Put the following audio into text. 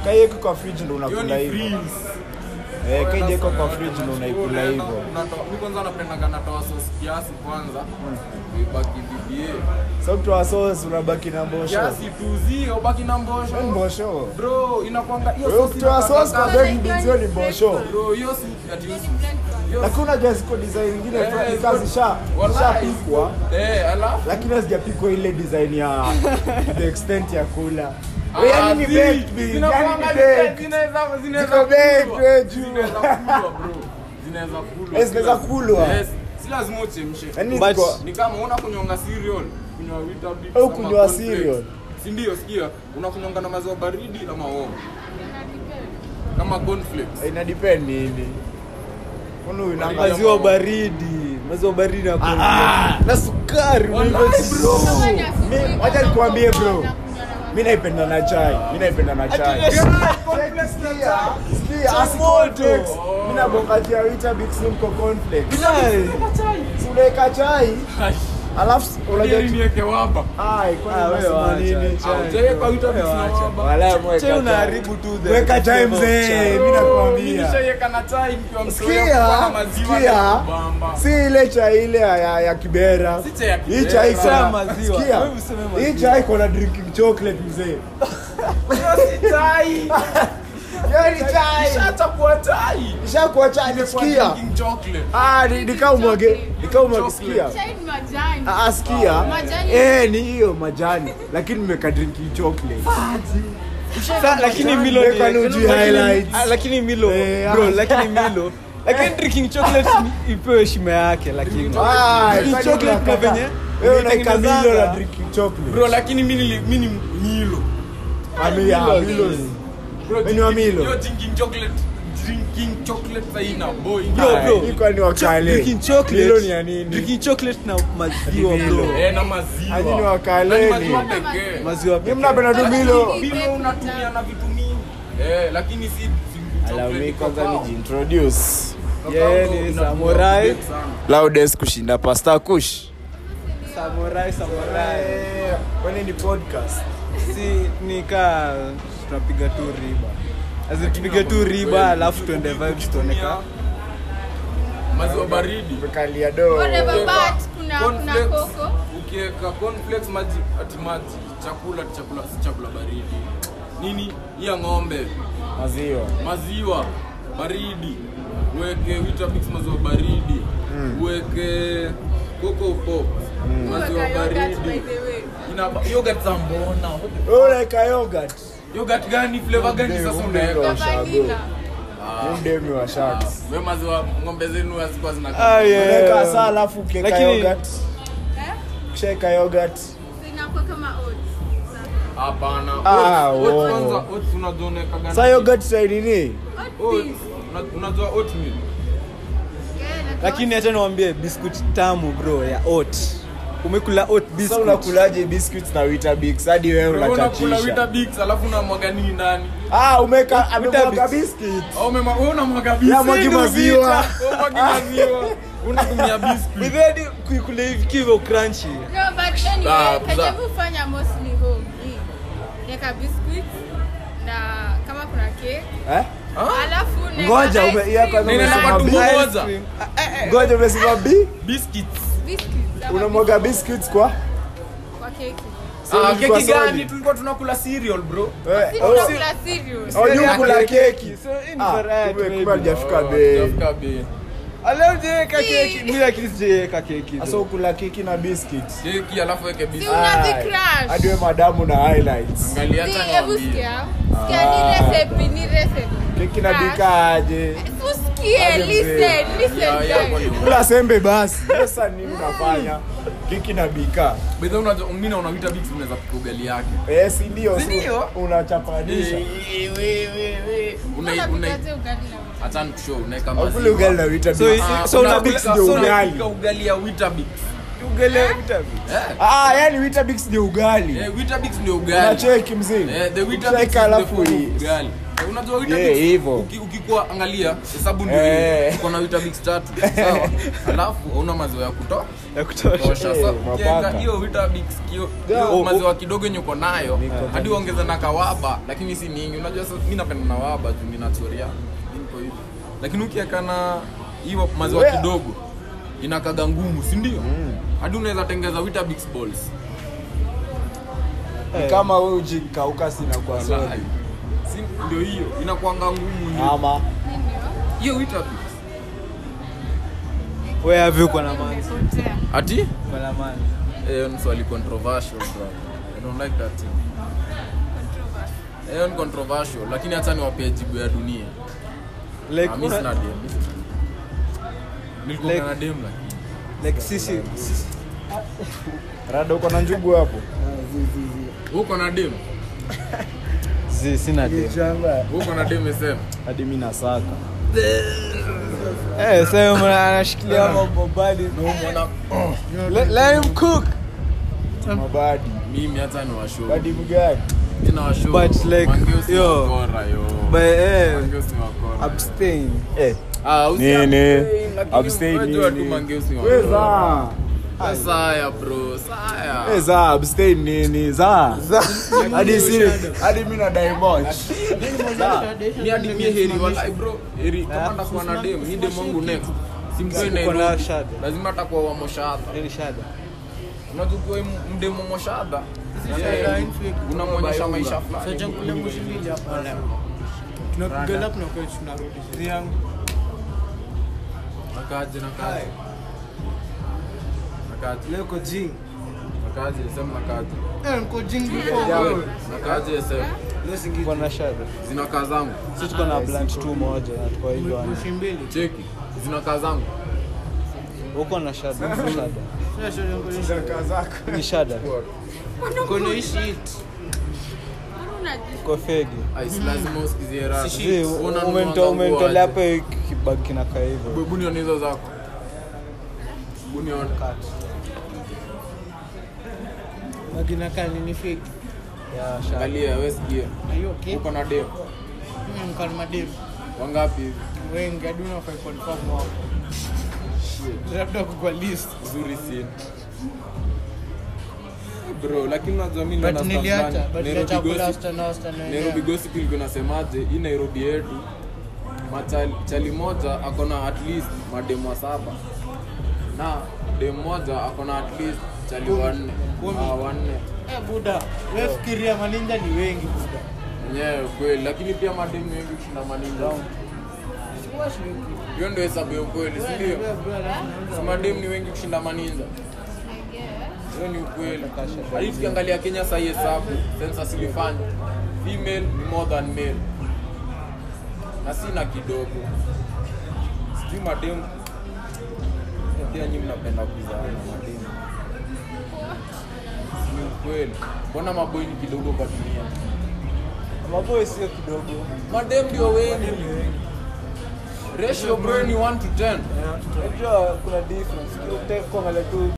kaieko kwa fridge ndo hiyo unakula ni hivyo freeze. eh kaijeko kwa fridge ndo unaikula Unaenda, hivyo unatoa- mi kwanza napendaga natoa sauce kiasi kwanza ibaki BBA so kutoa sauce unabaki na mbosho kiasi tu zio ubaki na mbosho Wewe mbosho bro inakwanga hiyo wewe sauce kutoa inakanga sauce kwa kali. baked beans hiyo ni mbosho bro hiyo si ati hiyo lakini unajua ziko design nyingine Eh, fulani ziko- kazi sha Wallahi, shapikwa eh alafu lakini hazijapikwa ile design ya to the extent ya kula Ah, Wewe yani ni zi- baked beans yani zinakuanga ni zile- baked zinaweza- zinaweza Ziko baked, kulwa. wewe juu. Zinaweza kulwa, bro. Zinaweza kulwa. Eh, zinaweza Si kulwa. lazima- Yes. si lazima uchemshe yani But- ziko ni kama una kunyonga cereal kunywa Weetabix Au ama kunywa cornflakes. cereal. si ndio sikia unakunyonga na maziwa baridi ama warm kama cornflakes ina depend nini Mbona huyu nanga- maziwa baridi maziwa baridi na Ah, na sukari Wallahi, unaiweka- bro. Mi- wacha nikwambie bro mi naipenda na chai mi naipenda na chai Sikia, asi cornflakes. mi nabongatia Weetabix mko cornflakes. Si unaweka chai alafu unajua Ili niweke waba Ai, kwani Ah, wewe unasema wacha, nini? chai. Haujaweka Weetabix Wewe na wacha. waba Wala mweka Che chai. unaharibu tu the- Weka chai the mzee, chai. mi nakwambia. nilishaiweka na chai nikiwa mtoto kwa Sikia, maziwa sikia, na kubamba. si ile chai ile ya, ya, ya kibera Si chai ya hii Kibera. chai iko Chai ya na- maziwa. sikia, Wewe useme hii maziwa. chai iko na drinking chocolate mzee Hiyo si chai Hiyo ni chai ishachapua chai ishakuwa chai Imekuwa sikia drinking chocolate ah ni nikao mwage nikao mwage Chocolate. sikia Chai ni majani. Ah, ah, sikia Majani. eh ni hiyo majani lakini nimeka drinking chocolate Sa- lakini milo ni- Weka nuju lakini- highlights. ah, lakini milo Eh, bro ah. lakini milo lakini drinking chocolate ni- ipewe heshima yake lakini ah Drinking kwani chocolate na unakataa? venye wewe unaika milo unaitengenezanga. na drinking chocolate bro lakini mi nili- mi ni milo Ami- ah, milo ni- Bro, Wewe ni wa drinking- Milo? hiyo drinking chocolate drinking chocolate haina boy Bro, bro. Hii kwani wakale drinking chocolate milo ni ya nini drinking chocolate na maziwa Milo. bro eh na maziwa Hadi ni Na wakaleni. ni maziwa pekee maziwa Mimi pekee. mnapenda tu milo milo unatumia na vitu mingi eh lakini si drinking chocolate iko sawa. nijiintroduce Yeye ni Inakuwa samurai. big sana. loudest kushinda pasta kush samurai samurai kwani ni podcast si nika tunapiga tu riba Asi tupige tu riba alafu tuende vibes tuoneka maziwa baridi tumekalia do Whatever, Ukiweka but kuna kuna cornflakes, koko. ukiweka cornflakes maji ati maji chakula chakula si chakula baridi nini hii ya ng'ombe maziwa maziwa baridi uweke Weetabix maziwa baridi uweke coco pop maziwa Weka yogurt, by baridi the way. ina yogurt za mbona Wewe unaweka yogurt yogurt gani flavor gani Mdeo, sasa mdeo. unaweka Na vanilla. Ni mdemi wa sharks we maziwa ng'ombe zenu hazikuwa zina Ah, yeah. unaweka saa alafu ukiweka Lakini- yogurt Eh? ukishaweka yogurt So inakuwa kama oats. hapana Ah, Oats- oats wow. kwanza oats unajua unaweka gani saa yogurt sai nini Oat Oats, beans. una- unajua oatmeal Yeah, na lakini hata niwambie biscuit tamu bro ya oat umekula oat sasa biscuit unakulaje biscuits na Weetabix hadi wewe unakula unachachisha Weetabix alafu unamwaga nini ndani ah umeka amemwaga Weetabix. biscuits au umema- wewe unamwaga Ya, biscuit mwagi maziwa. Wewe mwagi maziwa unatumia biscuit Withedi kuikula hivi kivo crunchy No, but anyway, Ah, kenye za- mi hufanya mostly home ni niweka biscuits na kama kuna cake eh alafu naweka ngoja ice ume ya cream. kwanza Nini umesema na bi matumbo Ice moja? cream. ngoja umesema bi biscuits Biscuits ama unamwaga biscuits kwa kwa keki. So ah ilikuwa keki gani solid. tulikuwa tunakula cereal bro Eh, Si oh, tunakula cereal. oh, you kula keki So, in Ah, variety, kumbe- maybe. kumbe hajafika Oh, bei hajafika bei. Aleo sijaweka Si. keki mi lakini sijaweka keki sasa ukula keki na biscuits keki alafu weke Si biscuit unazicrush. hadi we madamu na highlights angalia Si, hata hebu niambie. sikia. Sikia, ni recipe, ni recipe. keki na Crush. bikaje Usikie, Aje mzee. listen, listen, Ya, ya, guys. kwani- kula sembe basi sasa nini unafanya keki na bika By the way, unajua mimi naona Weetabix unaweza kupika ugali yake eh si ndio Si ndio? unachapanisha Una- Unapikaje una- ugali na acha nikushow unaweka ukule maziwa ugali na Weetabix So, Ah, so unapika- Weetabix ndio so ugali. unapika ugali ya Weetabix Ugali Weetabix. Eh. Ah, yani Weetabix ni ugali. Eh, Weetabix ndio ugali. Unacheki mzee. Eh, the Weetabix Ukishaweka is the alafu form of hii. ugali. Eh, Unajua Yeah, Weetabix hivyo. uki- ukikuwa angalia hesabu ndio Eh. hii. Uko na Weetabix tatu. Sawa. Alafu hauna maziwa ya kutosha. Ya kutosha. Tosha. Eh, Sasa mapaka. ukiweka hiyo Weetabix kio Yeah. hiyo Oh, maziwa kidogo yenye uko nayo hadi uongeze na kawaba lakini si mingi. Unajua sasa mimi napenda na waba juu nina choria. Niko hivi. Lakini ukiweka na hiyo maziwa Yeah. kidogo inakaga ngumu, si ndio? Hadi unaweza tengeza Weetabix balls. Ni kama wewe ujikauka sina kwa Wallahi. sorry. Si ndio hiyo inakuanga ngumu ndio. Ama Hiyo Weetabix. Wewe have uko na manzi. Nimepotea. Ati? Uko na manzi. Eh, ni swali controversial bro. I don't like that thing. Eh, ni controversial lakini hata niwapee jibu ya dunia. Like Ah, mimi una- sina dem. mimi sina dem. Nilikuwa Like- na dem lakini. like sisi sisi- rada uko na njugu hapo. Uko na dem? zi sina dem. Uko na dem sema. Hadi mimi nasaka. Eh, sasa mwana anashikilia mambo badi. Mwana Let let him cook. Mabadi. mimi hata ni washow. Badi mgani? Mimi na washow. But like, Mangeo si yo. wakora, yo. But eh Mangeo si wakora. abstain. Eh. Ah, usi Nini? abstain, lakini Abstain unajua tu nini? mangeo si wakora. Weza. Ah, Saya bro, saya. Eh, za abstain nini? Za. Hadi siri. Hadi mimi na Diamond. mi hadi mie heri walai bro heri kama ndakuwa na dem mi dem wangu next simkoi Uko na nairobi shada. lazima atakuwa wa moshadha Nini shada? unajua ukiwa mdemu wa moshadha eh, unamwonyesha maisha fulani nakaje nakaje nakaje Leo jing. nakaje sema nakaje nakaje sema Uko na shada. zinakaa zangu Sisi tuko na blunt tu moja na tuko hivyo. wana. cheki zinakaa zangu Uko na shada. Shada. Zaka zako. Ni shada. Mbona unaji- Uko fegi. Ai, si lazima usikizie raha. Zi, Unanunua umento- nguo umentolea aje? hapo kibag kinakaa hivyo. Hebu nione hizo zako Hebu nione. Ya shada. angalia we sikia uko na dem wangapi hivi wengi hadi unafai confirm wao labda kwa list nzuri si bro lakini unajua mimi ndo but na staff niliacha fulani. but Nairobi niliacha kula gossip- wasichana wasichana Nairobi wenyewe gossip ilikuwa inasemaje hii Nairobi yetu machali chali moja akona at least mademu wa saba na dem moja akona at least chali wanne Kumi. ah, wanne eh buda wewe fikiria maninja ni wengi buda wenyewe kweli lakini pia mademu ni wengi kushinda maninja hiyo ndio hesabu ya ukweli si ndio si mademu ni wengi kushinda maninja hiyo ni ukweli hadi tukiangalia kenya sahii hesabu census ilifanywa female ni more than male na sina kidogo sijui mademu Eh, pia nyi mnapenda kuzaana mademu ni ukweli mbona maboi ni kidogo kwa dunia Maboy sio kidogo. madem ndio wengi ratio bro ni 1 to 10 Unajua kuna difference. Ukitaka kuangalia tu